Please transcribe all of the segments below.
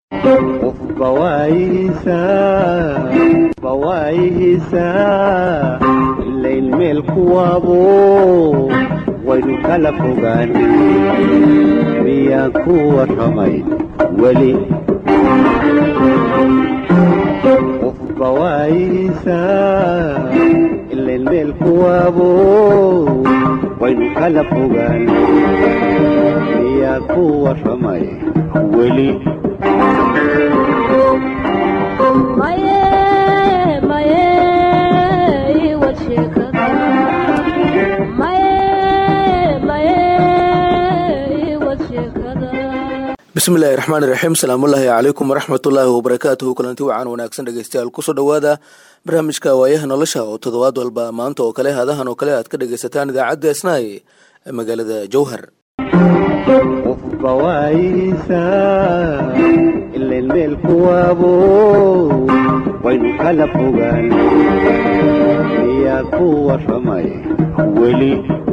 bawaayihiisaa ilayn meel kuwaabo waynu kala fogaan miyaan ku warramay weli qof bawaayihiisaa ilayn meel kuwaabo waynu kala fogaan miyaan ku warramay weli bismillahi raxmaan iraxiim salaamullaahi calaykum waraxmatullaahi wabarakaatuhu kulanti wacan wanaagsan dhegeystayaal kusoo dhowaada barnaamijka waayaha nolosha oo toddobaad walba maanta oo kale hadahan oo kale aad ka dhegaysataan idaacadda isnaay ee magaalada jowhar qof bawaayihiisaa ilayn meel kuwaabo waynu kala fogaan miyaa ku warramay weli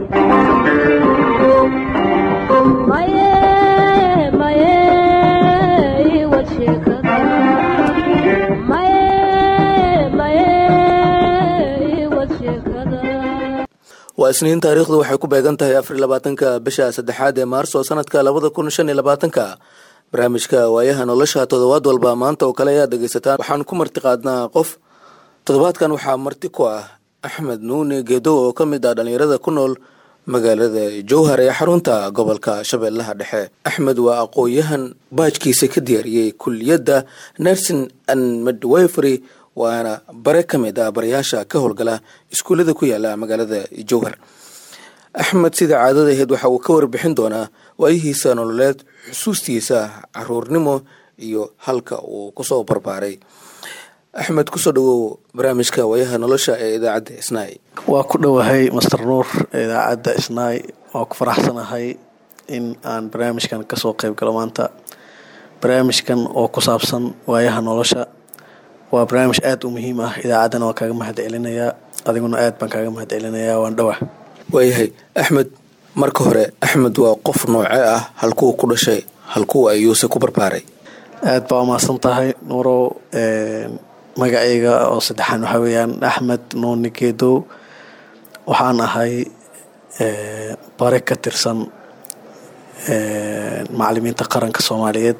waa isniin taariikhdu waxay ku beegan tahay afar labaatanka bisha saddexaad ee maarso sanadka labada kun shan iyo labaatanka barnaamijka waayaha nolosha toddobaad walba maanta oo kale ayaad dhegeysataan waxaan ku marti qaadnaa qof toddobaadkan waxaa marti ku ah axmed nuuni geedow oo ka mid ah dhallinyarada ku nool magaalada jowhar ee xarunta gobolka shabeellaha dhexe axmed waa aqoon-yahan baajkiisa ka diyaariyey kuliyadda nursing and midwifery waana bare ka mid ah barayaasha ka howlgala iskuullada ku yaala magaalada jowhar axmed sida caadada aheyd waxa uu ka warbixin doonaa waayihiisa nololeed xusuustiisa caruurnimo iyo halka uu kusoo barbaaray axmed kusoo dhawow barnaamijka waayaha nolosha ee idaacadda isnaay waa ku dhowahay master nuur idaacadda isnaay waa ku faraxsanahay in aan barnaamijkan kasoo qeyb galo maanta barnaamijkan oo ku saabsan waayaha nolosha waa barnaamij aada u muhiim ah idaacaddana waan kaaga mahad celinayaa adiguna aad baan kaaga mahad celinayaa waan dhowah waayahay axmed marka hore axmed waa qof nooce ah halkuu ku dhashay halkuu ayuuse ku barbaaray aad baa umahadsan tahay nuurow magacayga oo saddexaan waxaa weeyaan axmed nuuni geedow waxaan ahay bare ka tirsan macalimiinta qaranka soomaaliyeed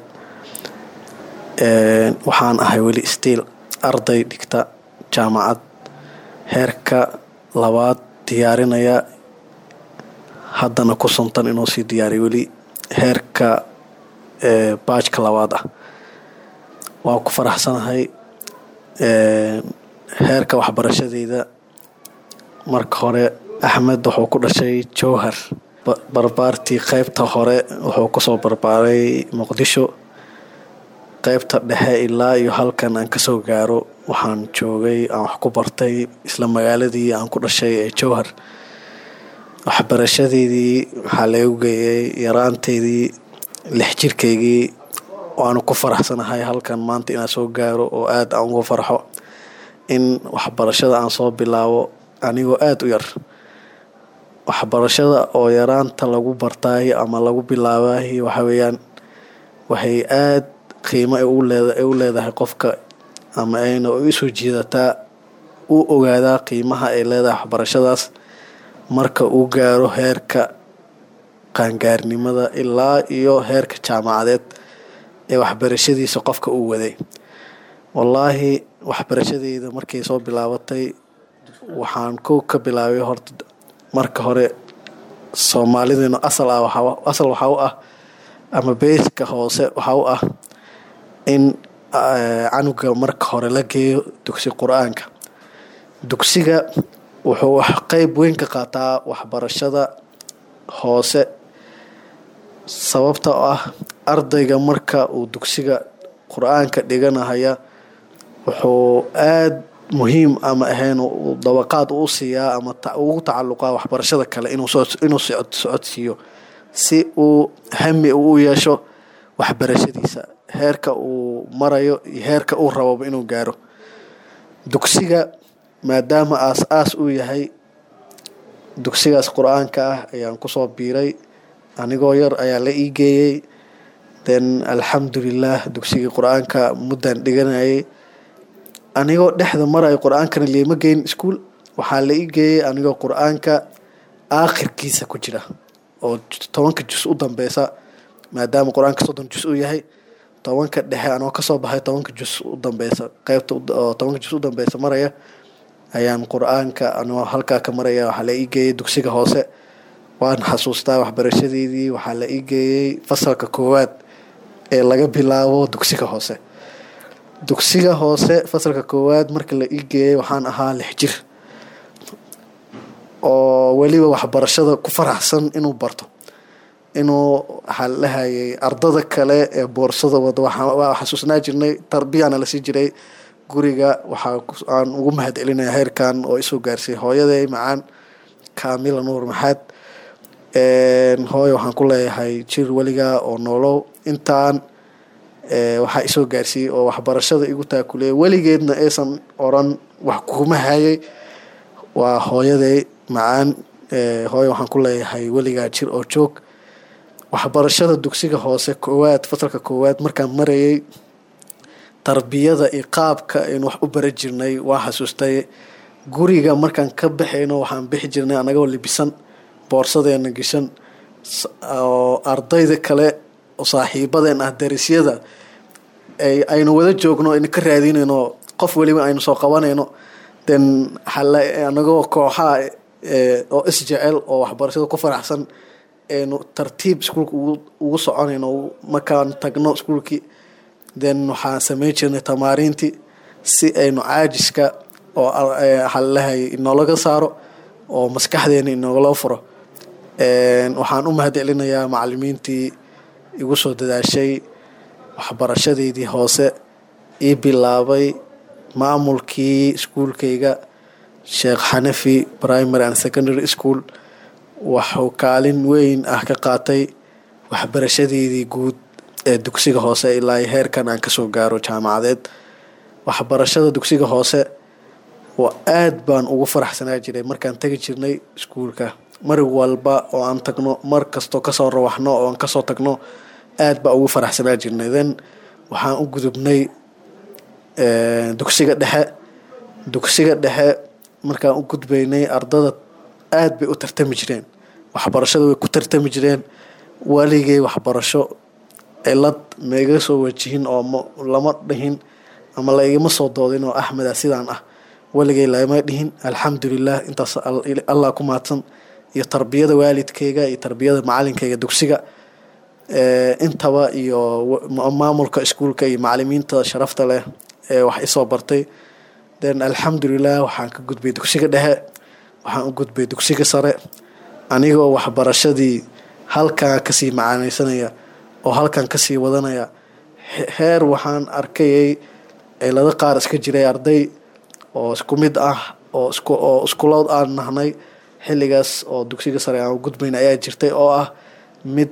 waxaan ahay weli stiil arday dhigta jaamacad heerka labaad diyaarinaya haddana ku suntan inuu sii diyaariyo weli heerka baajka labaad ah waan ku faraxsanahay heerka waxbarashadeyda marka hore axmed wuxuu ku dhashay jowhar barbaartii qeybta hore wuxuu kusoo barbaaray muqdisho qeybta dhexe ilaa iyo halkan aan kasoo gaaro waxaan joogay aan wax ku bartay isla magaaladii aan ku dhashay ee jowhar waxbarashadeydii waxaa lagu geeyay yaraanteydii lix jirkaygii waanu ku faraxsanahay halkan maanta inaan soo gaaro oo aada aan uga farxo in waxbarashada aan soo bilaabo anigoo aada u yar waxbarashada oo yaraanta lagu bartaay ama lagu bilaabaay waxa weeyaan waxay aada qiimo ay u leedahay qofka ama ayna isoo jiidataa u ogaadaa qiimaha ay leedahay waxbarashadaas marka uu gaaro heerka qaangaarnimada ilaa iyo heerka jaamacadeed ee waxbarashadiisa qofka uu waday wallaahi waxbarashadeyda markay soo bilaabatay waxaan ko ka bilaabay horta marka hore soomaalideenu asal ah asal waxaa u ah ama beyska hoose waxaa u ah in canuga marka hore la geeyo dugsi qur-aanka dugsiga wuxuu wax qeyb weyn ka qaataa waxbarashada hoose sababta oo ah ardayga marka uu dugsiga qur-aanka dhiganahaya wuxuu aada muhiim ama ahayn dabaqaad uu siiyaa ama ugu tacalluqaa waxbarashada kale inuu socodsiiyo si uu hami uu u yeesho waxbarashadiisa heerka uu marayo iyo heerka uu rababa inuu gaaro dugsiga maadaama aas-aas uu yahay dugsigaas qur-aanka ah ayaan kusoo biiray anigoo yar ayaa la ii geeyey then alxamdulilah dugsigii qur-aanka muddaan dhiganayay anigoo dhexda marayo qur-aankana liima geyn iskuol waxaa la ii geeyay anigoo qur-aanka aakhirkiisa ku jira oo tobanka jus u dambeysa maadaama qur-aanka soddon jus uu yahay tobanka dhexe anoo kasoo baxay tobanka jus u dambeysa qeybta oo tobanka jus u dambeysa maraya ayaan qur-aanka anoo halkaa ka maraya waxaa la ii geeyay dugsiga hoose waan xasuustaa waxbarashadeydii waxaa la ii geeyey fasalka koowaad ee laga bilaabo dugsiga hoose dugsiga hoose fasalka koowaad marka la ii geeyey waxaan ahaa lix jir oo weliba waxbarashada ku faraxsan inuu barto inuu waxaa la dhahayay ardada kale ee boorsada wada waa xasuusnaa jirnay tarbiyana lasii jiray guriga waxaa aan ugu mahad celinaya heerkan oo isoo gaarsiiyay hooyaday macaan kaamila nuur maxaad hooyo waxaan ku leeyahay jir weliga oo noolow intaan waxaa isoo gaarsiiyey oo waxbarashada igu taakuleeyay weligeedna aysan oran wax kuma hayay waa hooyaday macaan hooyo waxaan ku leeyahay weligaa jir oo joog waxbarashada dugsiga hoose koowaad fasalka koowaad markaan marayay tarbiyada iyo qaabka aynu wax u bara jirnay waa xasuustay guriga markaan ka baxayno waxaan bixi jirnay anagoo libisan boorsadeena geshan oo ardayda kale oo saaxiibadeen ah darisyada aynu wada joogno aynu ka raadinayno qof weliba aynu soo qabanayno then anagoo kooxaha oo isjecel oo waxbarashada ku faraxsan aynu tartiib iskuulka ugu soconayno markaan tagno iskuulkii then waxaan sameyn jirnay tamaariintii si aynu caajiska oo waxaalalahay inoolaga saaro oo maskaxdeena inoogala furo waxaan u mahad celinayaa macalimiintii igu soo dadaashay waxbarashadeydii hoose ii bilaabay maamulkii iskuulkayga sheekh xanafi primary and secondary school waxuu kaalin weyn ah ka qaatay waxbarashadeydii guud ee dugsiga hoose ilaa heerkan aan kasoo gaaro jaamacadeed waxbarashada dugsiga hoose waa aad baan ugu faraxsanaa jiray markaan tegi jirnay iskuulka mar walba oo aan tagno mar kastoo kasoo rawaxno oo aan kasoo tagno aad baa ugu faraxsanaa jirnay then waxaan u gudubnay dugsiga dhexe dugsiga dhexe markaan u gudbaynay ardada aad bay u tartami jireen waxbarashada way ku tartami jireen waligay waxbarasho cilad maiga soo wajihin oo lama dhihin ama laigama soo doodin oo axmeda sidaan ah waligay lama dhihin alxamdulilah intaas allah ku mahadsan iyo tarbiyada waalidkayga iyo tarbiyada macalinkayga dugsiga intaba iyo maamulka iskuulka iyo macalimiinta sharafta leh ee wax isoo bartay then alxamdulilah waxaan ka gudbay dugsiga dhexe waxaan u gudbay dugsiga sare anigoo waxbarashadii halkan kasii macaaneysanaya oo halkan kasii wadanaya heer waxaan arkayay cilado qaar iska jiray arday oo isku mid ah oo oo iskulood aan nahnay xilligaas oo dugsiga sare aan gudbayn ayaa jirtay oo ah mid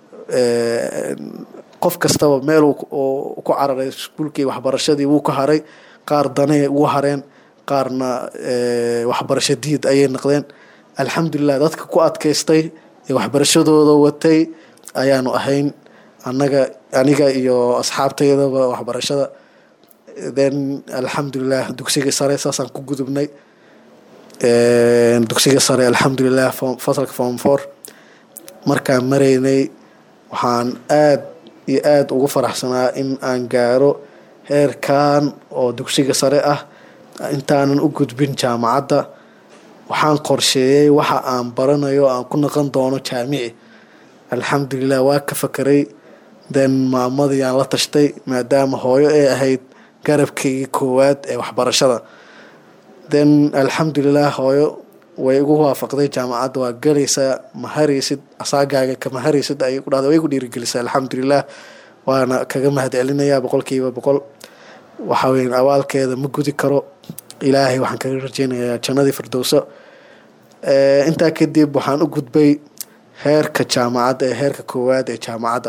qof kastaba meel ku cararay iskuulkii waxbarashadii wuu ka haray qaar danay ugu hareen qaarna waxbarasho diid ayay noqdeen alxamdulilah dadka ku adkaystay ee waxbarashadooda watay ayaanu ahayn anaga aniga iyo asxaabtaydaba waxbarashada then alxamdulilah dugsiga sare saasaan ku gudubnay dugsiga sare alxamdulilah fasalka form four markaan maraynay waxaan aad iyo aada ugu faraxsanaa in aan gaaro heerkan oo dugsiga sare ah intaanan u gudbin jaamacadda waxaan qorsheeyey waxa aan baranayo aan ku naqon doono jaamici alxamdulilah waa ka fakeray then maamadii aan la tashtay maadaama hooyo ay ahayd garabkaygii koowaad ee waxbarashada then alxamdulilah hooyo way igu waafaqday jaamacadda waa galaysaa ma haraysid asaagaaga kama haraysid ayay ku dhahda way igu dhiirigelisay alxamdulilah waana kaga mahad celinayaa boqolkiiba boqol waxa weyan abaalkeeda ma gudi karo ilaahay waxaan kaga rajeynayaa jannadii firdowso intaa kadib waxaan u gudbay heerka jaamacadda ee heerka koowaad ee jaamacadda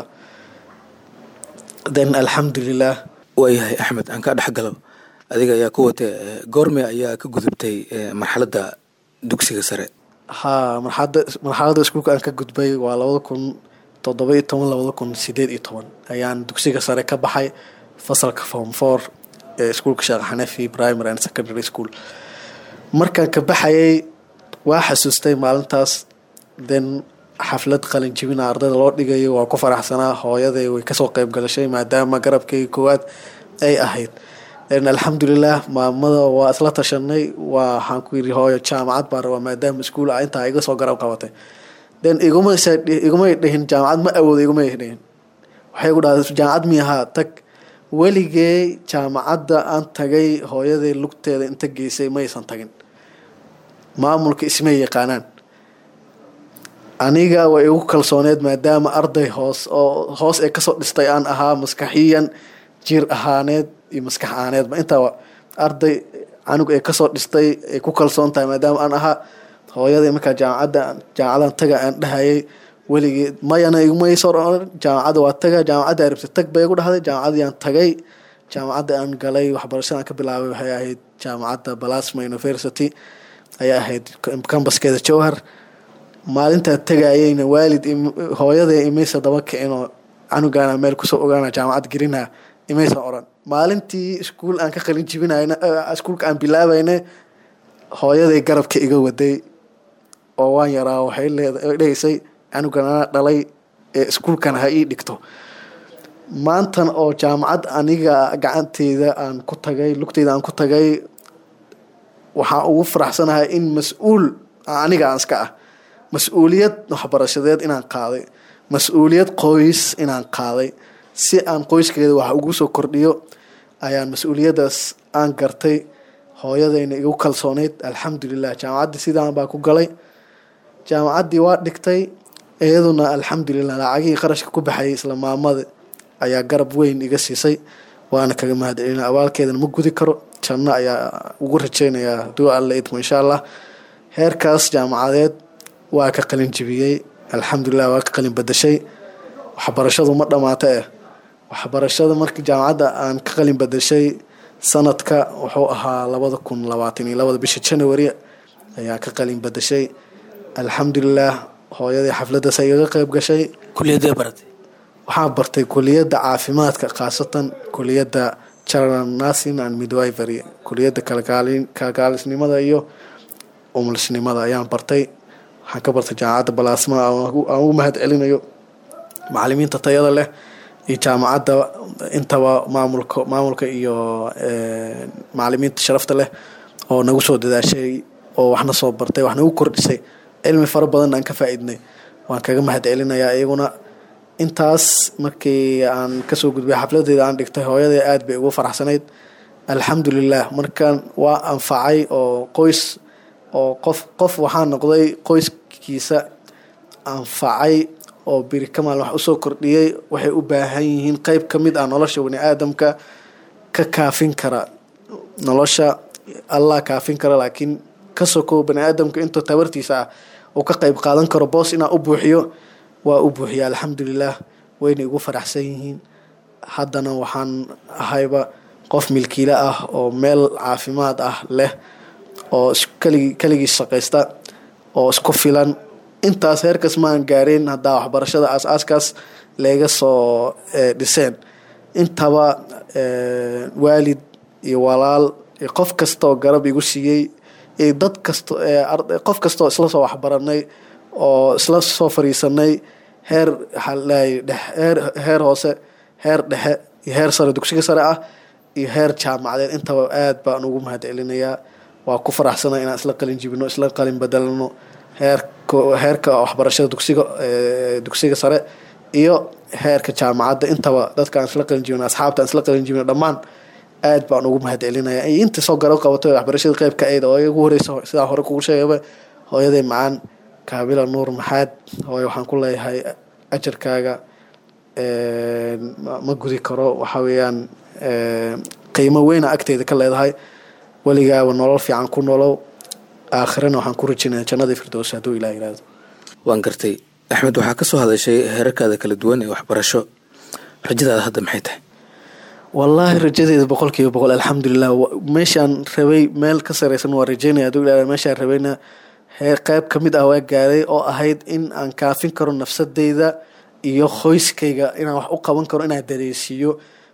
then alxamdulilah waayahay axmed aan kaa dhexgalo adiga ayaa ku watay goorme ayaa ka gudubtay marxaladda dugsiga sare haa marxalada marxaladda iskuulka aan ka gudbay waa labada kun toddoba iyo toban labada kun sideed iyo toban ayaan dugsiga sare ka baxay fasalka form four ee iskuulka sheekh xanafi primary and secondary school markaan ka baxayay waa xasuustay maalintaas then xaflad qalin jibina ardayda loo dhigayo waa ku faraxsanaa hooyaday way kasoo qeyb galashay maadaama garabkayga koowaad ay ahayd alxamdulilah maamada waa isla tashanay waxaan ku yiri hooyo jaamacad baan rabaa maadaama iskuul ah intaa iga soo garab qabatay then iguma igumay dhihin jaamacad ma awoodo igumay dhihin waxay gu dhahday jaamacad miyahaa tag weligee jaamacadda aan tagay hooyaday lugteeda inta geysay maysan tagin maamulka ismay yaqaanaan aniga way igu kalsooneed maadaama arday hoos oo hoos ee kasoo dhistay aan ahaa maskaxiyan jir ahaaneed iyo maskax ahaaneedba intaa arday canug ee kasoo dhistay ay ku kalsoon tahay maadaama aan ahaa hooyaday markaa jaamacadda jaamacadan taga aan dhahayay weligii mayana igmayso jaamacadda waa taga jaamacadda arabta tag bay igu dhahday jaamacadiyaan tagay jaamacadda aan galay waxbarashada aan ka bilaabay waxay ahayd jaamacadda balasma university ayay ahayd kambaskeeda jowhar maalintaa tagayayna waalid hooyaday imaysa daba kicinoo canugaana meel kusoo ogaana jaamacad gelina imaysan oran maalintii iskuul aan ka qalin jibinayna iskuulka aan bilaabayna hooyaday garabka iga waday oo waan yaraa waxay leedahaysay canugan ana dhalay ee iskuulkan ha ii dhigto maantan oo jaamacad aniga gacanteyda aan ku tagay lugteyda aan ku tagay waxaan ugu faraxsanahay in mas-uul aniga aan iska ah mas-uuliyad waxbarashadeed inaan qaaday mas-uuliyad qoys inaan qaaday si aan qoyskeeda wax ugu soo kordhiyo ayaan mas-uuliyadaas aan gartay hooyadayna igu kalsooneyd alxamdulilah jaamacaddii sidaan baa ku galay jaamacaddii waa dhigtay iyaduna alxamdulilah lacagihii qarashka ku baxayay isla maamada ayaa garab weyn iga siisay waana kaga mahadcelina abaalkeedana ma gudi karo janno ayaa ugu rajeynayaa haduu alla idmo insha allah heerkaas jaamacadeed waa ka qalin jibiyey alxamdulilah waa ka qalin badashay waxbarashadu ma dhammaata eh waxbarashada markii jaamacadda aan ka qalin badashay sanadka wuxuu ahaa labada kun labaatan iyo labada bisha january ayaa ka qalin badashay alxamdulilah hooyadii xafladaas igaga qeyb gashay kuliyadee baratay waxaan bartay kuliyadda caafimaadka khaasatan kuliyadda general nursing and midwifery kuliyadda kalkaalisnimada iyo umulsnimada ayaan bartay waxaan ka bartay jaamacadda balaasma aan ugu mahad celinayo macalimiinta tayada leh iyo jaamacadda intaba maamulka maamulka iyo macalimiinta sharafta leh oo nagu soo dadaashay oo waxna soo bartay wax nagu kordhisay cilmi fara badan aan ka faa-iidnay waan kaga mahad celinayaa iyaguna intaas markii aan kasoo gudbay xafladeeda aan dhigtay hooyaday aada bay ugu faraxsanayd alxamdulilah markaan waa anfacay oo qoys oo qof qof waxaa noqday qoyskiisa anfacay oo biri kamaal wax usoo kordhiyey waxay u baahan yihiin qeyb ka mid ah nolosha bani aadamka ka kaafin kara nolosha allah kaafin kara laakiin ka sokow bani aadamka intuu tabartiisa ah uu ka qeyb qaadan karo boos inaa u buuxiyo waa u buuxiya alxamdulilah wayna igu faraxsan yihiin haddana waxaan ahayba qof milkiile ah oo meel caafimaad ah leh oo kaligi keligii shaqaysta oo isku filan intaas heerkaas maan gaareen haddaa waxbarashada aas-aaskaas laga soo dhiseen intaba waalid iyo walaal iyo qof kastaoo garab igu siiyey iyo dad kasto qof kastaoo isla soo waxbaranay oo isla soo fariisanay heer waxaalahay heer heer hoose heer dhexe iyo heer sare dugsiga sare ah iyo heer jaamacadeed intaba aad baan ugu mahad celinayaa waa ku faraxsana inaan isla qalin jibino isla qalin bedelano heerka heerka waxbarashada dugsiga dugsiga sare iyo heerka jaamacadda intaba dadkaan isla qalin jibino asxaabta aan isla qalin jibino dhammaan aad baan ugu mahad celinaya iyo inta soo garab qabatay waxbarashada qeybka ayd oo igu horeysa sidaa hore kugu sheegaba hooyaday macaan kaabila nuur maxaad hooyo waxaan ku leeyahay ajarkaaga ma gudi karo waxa weeyaan qiimo weyna agteyda ka leedahay weligaaba nolol fiican ku nolow aakhirana waxaan ku rajinaya jannadii firdows hadduu ilah yihahdo waan gartay axmed waxaa kasoo hadashay heerarkaada kala duwan ee waxbarasho rajadaada hadda maxay tahay wallaahi rajadeeda boqol kiiba boqol alxamdulilah meeshaan rabay meel ka sareysan waa rajeynaya hadduu ilah meeshaan rabayna heer qeyb ka mid ah waa gaaray oo ahayd in aan kaafin karo nafsadeyda iyo qoyskayga inaan wax u qaban karo inaan dareysiiyo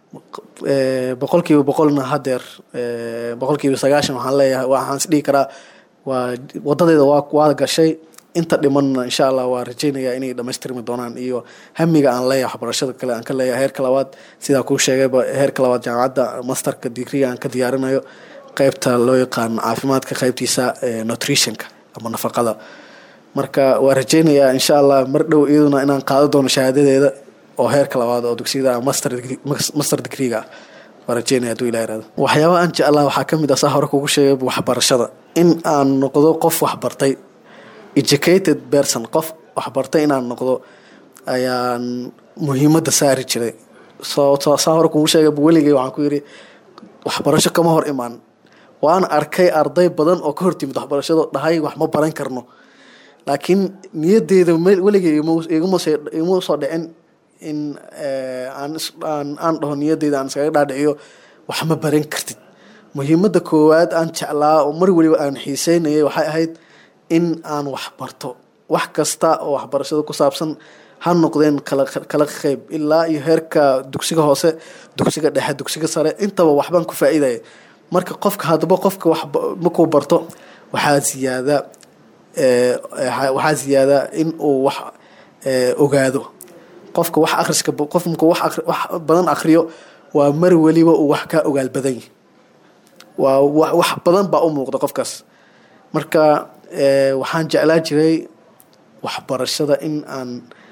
eh, boqolkiiba boqolna hadeer eh, boqolkiiba sagaashan waxaan leeyahay waxaan is dhihi karaa waa wadadeeda waa waa gashay inta dhimanna insha allah waa rajeynayaa inay dhamaystirmi doonaan iyo hamiga aan leeyahay waxbarashada kale aan ka leeyahay heerka labaad sidaa kuu sheegayba heerka labaad jaamacadda masterka digriga aan ka diyaarinayo qeybta loo yaqaan caafimaadka qeybtiisa eh, nutritionka ama nafaqada marka waa rajeynayaa insha allah mar dhow iyaduna inaan qaado doono shahaadadeeda oo heerka labaad oo dugsiyada master degree- master degreega ah waa rajeynaya hadduu ilaah irahdo waxyaabaha aan jeclaa waxaa ka mid ah saa hore kugu sheegay waxbarashada in aan noqdo qof waxbartay educated person qof waxbartay inaan noqdo ayaan muhiimadda saari jiray soo soo- saa hore kugu sheegay weligay waxaan ku yidhi waxbarasho kama hor imaan waan arkay arday badan oo ka hortimid waxbarashado dhahay wax ma baran karno laakiin niyadeyda me- weligay iguma- iguma soo- iguma soo dhicin in eh, aan is- aan aan dhaho niyadeyda aan iskaga dhaadhiciyo wax ma baran kartid muhiimadda koowaad aan jeclaa oo mar weliba aan xiiseynayay waxay ahayd in aan wax barto wax kasta oo waxbarashada ku saabsan ha noqdeen kala kala qeyb ilaa iyo heerka dugsiga hoose dugsiga dhexe dugsiga sare intaba waxbaan ku faa'iidaya marka qofka haddaba qofka wax ba- markuu barto waxaa ziyaada eh, eh, waxaa ziyaada in uu wax eh, ogaado qofka wax akhriska qof markuu wax akhri- wax badan akhriyo waa mar weliba uu wax ka ogaal badan yahay waa wax wax badan baa u muuqda qofkaas marka eh, waxaan jeclaa jiray waxbarashada in aan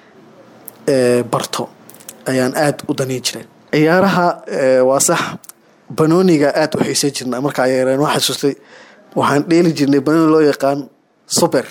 eh, barto ayaan aada u daniin jiray ciyaaraha eh, waa sax banooniga aada u xiisay jirna markaa yareen waa xasuustay waxaan dheeli jirnay banooni loo yaqaan super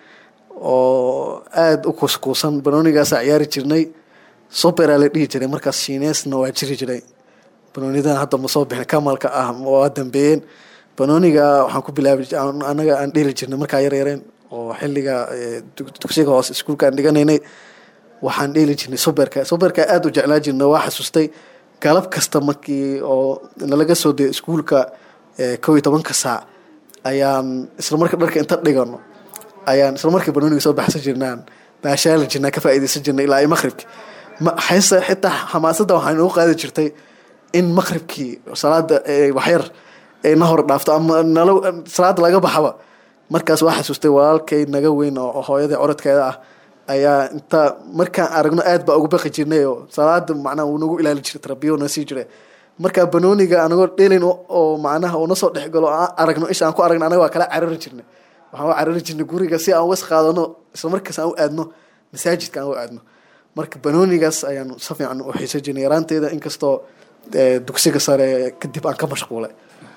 oo aada u kuuskuusan banoonigaasaa ciyaari jirnay superaa la dhihi jiray markaas shiineesna waa jiri jiray banoonidan hadda ma soo bixin kamalka ah waa dambeeyeen banooniga waxaan ku bilaabi aan- anaga aan dheeli jirnay markaa yar yareen oo xilliga eh, dug- dugsiga hoose iskuulka aan dhiganaynay waxaan dheeli jirnay superka superka aada u jeclaa jirnay waa xasuustay galab kasta markii oo nalaga soo dayay iskuulka eh, kow iyo tobanka saac ayaan isla marka dharka inta dhigano ayaan isla markii banooniga soo baxsan jirnaan baashaali jirnaa ka faa'iidaysan jirnay ilaa iyo maqribki ma xayse xitaa xamaasadda waxaa inoo qaadi jirtay in maqribkii salaada eh, waxyar ay na hor dhaafto ama nalo salaada laga baxaba markaas waa xasuustay walaalkay naga weyn oo hooyadii corodkeeda ah ayaa inta markaan aragno aad baa ugu baqi jirnay oo salaada macnaha uu nagu ilaali jiray tarabiyo na sii jiray marka banooniga anagoo dhelin oo- oo macnaha uu nasoo dhexgalo aan aragno isha aan ku aragno anaga waa kala carari jirnay waxaan u carari jirnay guriga si aan was qaadano isla markaas aan u aadno masaajidka aan u aadno marka banoonigaas ayaan si fiican u xiisan jirnay yaraanteeda inkastoo eh, dugsiga sare kadib aan ka mashquulay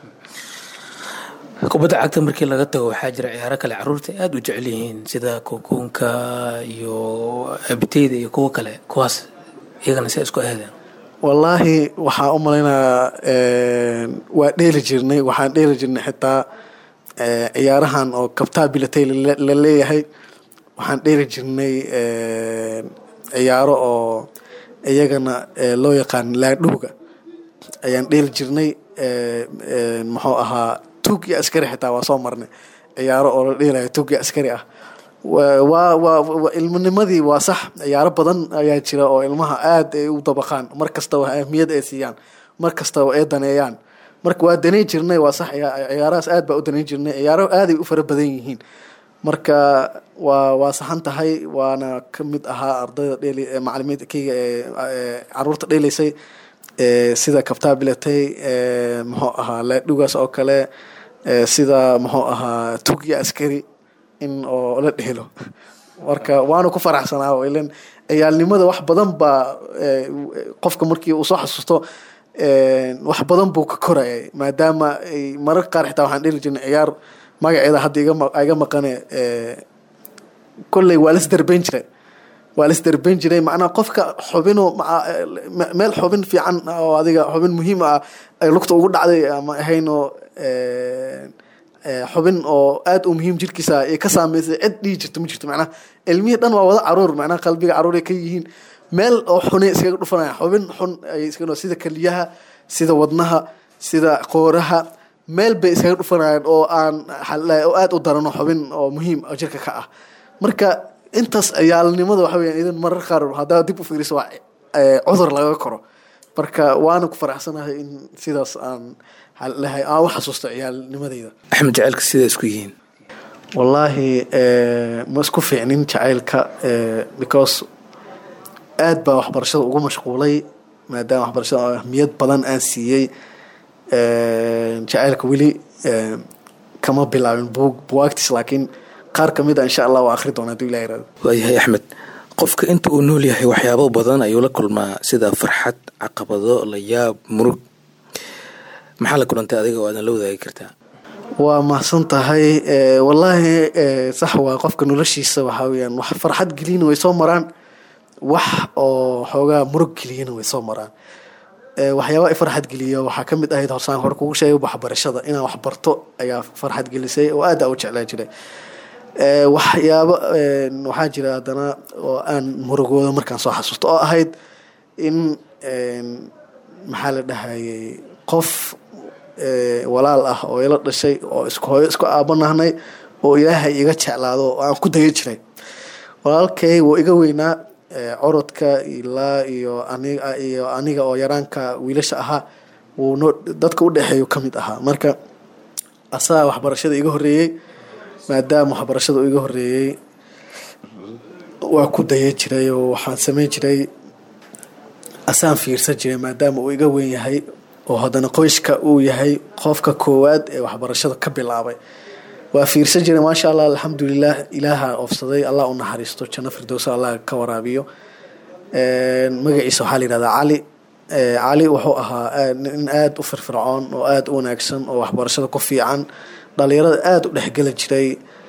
kubadda cagta markii laga tago waxaa jira ciyaaro kale caruurta aada u jecel yihiin sida kokoonka iyo abiteyda iyo kuwo kale kuwaas iyagana si isku aadeen wallaahi waxaan u malaynayaa waa dheeli jirnay waxaan dheeli jirnay xitaa eh, ciyaarahan oo kabtaa bilatay la la leeyahay waxaan dheeli jirnay eh, ciyaaro oo iyagana eh, loo yaqaan laadhuuga ayaan dheeli jirnay eh, eh, muxuu ahaa tuug iyo askari xitaa waa soo marnay ciyaaro oo la dheelayo tuug iyo askari ah waa waa waa waa- ilminimadii waa sax ciyaaro badan ayaa jira oo ilmaha aada ay u dabaqaan mar kastaba ahmiyad ay siiyaan mar kastaba ay daneeyaan marka waa daneyn jirnay waa sax ciya- ciyaarahaas aad baa u daneyn jirnay ciyaaro aaday u fara badan yihiin marka waa waa saxan tahay waana ka mid ahaa ardayda dheli ee macalimiinta keyga ee ee caruurta dhelaysay ee sida kabtaa bilatay ee muxuu ahaa laadhugaas oo kale ee sida muxuu ahaa tugiya askari in oo la dhehelo marka waana ku faraxsanaa oo ilan ciyaalnimada wax badan baa ee, qofka markii uu soo xasuusto ee, wax badan buu ka korayay maadaama ay mararka qaar xitaa waxaan dheli jirnay ciyaar magaceeda hadda iga ma- iga maqane ee, kolley waa las darbeyn jiray waa las darbeyn jiray macnaha qofka xubinoo maca- me- meel xubin fiican oo adiga xubin muhiim ah ay lugta ugu dhacday ama ahaynoo ee, ee, xubin oo aad u muhiim jirkiisa ay ka saameysay cid dhihi jirto ma jirto macnaha ilmihii dhan waa wada caruur macnaha qalbiga caruur ay ka yihiin meel oo xunay iskaga dhufanayaan xubin xun ay iskaga sida keliyaha sida wadnaha sida qooraha meel bay iskaga dhufanayaan oo aan xal- oo aad u darano xubin oo muhiim oo jirka ka ah marka intaas ciyaalnimada waxa weeyaan idan marar qaar haddaa dib u fiiriso waa eh, cudur laga koro marka waana ku faraxsanahay in sidaas aan hal- lahay aan u xasuusto ciyaalnimadayda axmed jaceylka sidaa isku yihiin wallaahi eh, ma isku fiicnin jacaylka eh, because aad baa waxbarashada ugu mashquulay maadaama waxbarashada ahmiyad badan aan siiyey eh, jacaylka weli eh, kama bilaabin buug buwaagtiis laakiin qaar ka mid a insha allah waa akhri doona haduu ilaha yirahdo waayahay axmed qofka inta uu nool yahay waxyaabo badan ayuu la kulmaa sida farxad caqabado layaab murug maxaa la kulantay adiga oo aadan la wadaagi kartaa waa mahadsan tahay Eh, wallaahi eh, sax waa qofka noloshiisa waxaa weyaan wax farxad geliyana way soo maraan wax oo xoogaa murug geliyana way soo maraan Eh, waxyaaba i farxad geliya waxaa ka mid ahayd horsaan hore kugu sheegay waxbarashada inaan wax barto ayaa farxad gelisay oo aad aa u jeclaa jiray Eh, waxyaabo eh, waxaa jira haddana oo aan murugooda markaan soo xasuusto oo ahayd in eh, maxaa la dhahayay qof eh, walaal ah oo ila dhashay oo isku hooyo isku aabanahnay oo ilaahay iga jeclaado oo aan ku daya jiray walaalkay wuu iga weynaa eh, corodka ilaa iyo aniga iyo aniga oo yaraanka wiilasha ahaa wuu noo dadka u dhexeeyu ka mid ahaa marka asagaa waxbarashada iga horeeyey maadaama waxbarashada uu iga horeeyey waa ku daya jiray oo waxaan sameyn jiray asaan fiirsan jiray maadaama uu iga weyn yahay oo haddana qoyska uu yahay qofka koowaad ee waxbarashada ka bilaabay waa fiirsan jiray maasha allah alxamdulilah ilaaha oofsaday allah u naxariisto janno firdowsa allah ka waraabiyo Een, magaciisa waxaa la yihahdaa cali Ee, cali wuxuu ahaa aad- nin aada u firfircoon oo aada u wanaagsan oo waxbarashada ku fiican dhalinyarada aada u dhexgeli jiray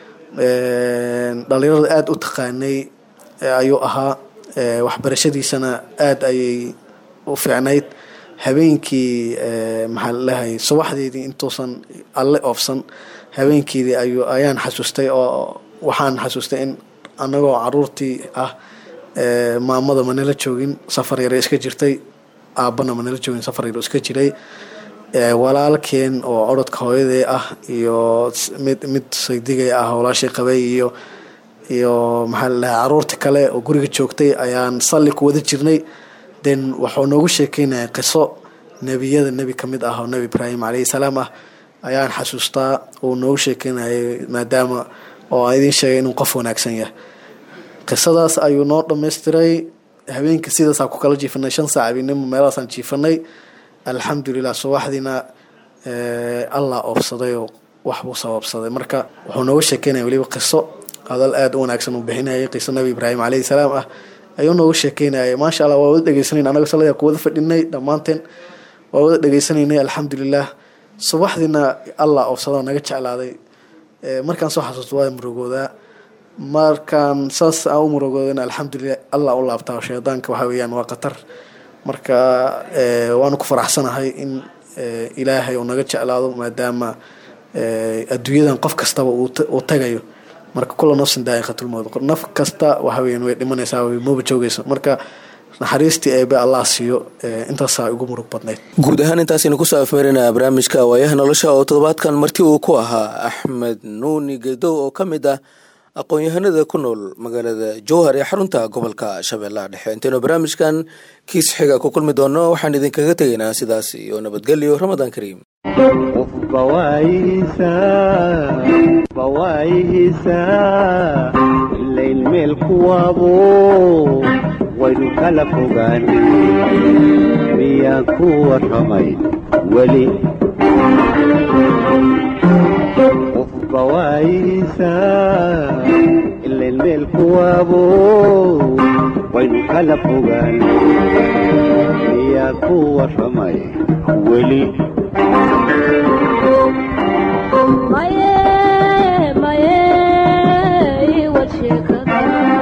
Een, dhalinyarada aada u taqaanay ee, ayuu ahaa Ee, waxbarashadiisana aada ayay u fiicnayd habeenkii ee, maxaa lalahay subaxdeedii intuusan alle oofsan habeenkeedii ayuu ayaan xasuustay oo waxaan xasuustay in annagoo caruurtii ah ee, maamada manala joogin safar yare iska jirtay aabbana manala joogin safar yare iska jiray Ee, walaalkeen oo orodka hooyadee ah iyo s- mid mid saydigay ah walaashay qabay iyo iyo maxaa la dhahay caruurta kale oo guriga joogtay ayaan salli ku wada jirnay then wuxuu noogu sheekeynaya qiso nebiyada nebi ka mid ah oo nebi ibraahim calayhi salaam ah ayaan xasuustaa uu noogu sheekeynayay maadaama oo aan idiin sheegay inuu qof wanaagsan yahay qisadaas ayuu noo dhammaystiray habeenkii sidaasaan ku kala jiifanay shan saac habeenimo meelahaasaan jiifanay alxamdulilah subaxdiina eh, allah oofsaday oo wax buu sababsaday marka wuxuu nooga sheekeynaya weliba qiso hadal aada u wanaagsan uu bixinayay qiso nabi ibraahim calayhi salaam ah ayuu nooga sheekeynayay maasha allah waa wada dhegeysanayn anaga salada ku wada fadhinay dhammaanteen waa wada dhegeysanaynay alxamdulilah subaxdiina allah oofsado naga jeclaaday Eh, markaan soo xasuusto waa murugoodaa markaan saas aan u murugoodana alxamdulilah allah u laabtaa shaydaanka waxa weeyaan waa khatar marka eh, waanu ku faraxsanahay in eh, ilaahay uu naga jeclaado maadaama eh, adduunyadan qof kastaba uu ta- uu tagayo marka kula nafsin daa'iqatulmowt naf kasta waxa weeyaan way dhimanaysaa way mooba joogaysa marka naxariistii eebe allah siiyo eh, intaasaa igu murug badnayd guud ahaan intaasaynu kusoo afmeerinaa barnaamijka waayaha nolosha oo toddobaadkan marti uu ku ahaa axmed nuuni gedow oo ka mid ah aqoon-yahanada ku nool magaalada jowhar ee xarunta gobolka shabeellaha dhexe intaynu barnaamijkan kiis xiga ku kulmi doono waxaan idinkaga tegaynaa sidaas iyo nabadgelyo ramadaan kariim qofba waayihiisaa qofba waayihiisaa ilayn meel kuwaabo waynu kala fogaan miyaan ku warramay weli qofba waayihiisaa ilayn meel kuwaabo waynu kala fogaan miyaan ku warramay weli maye maye iwad sheekada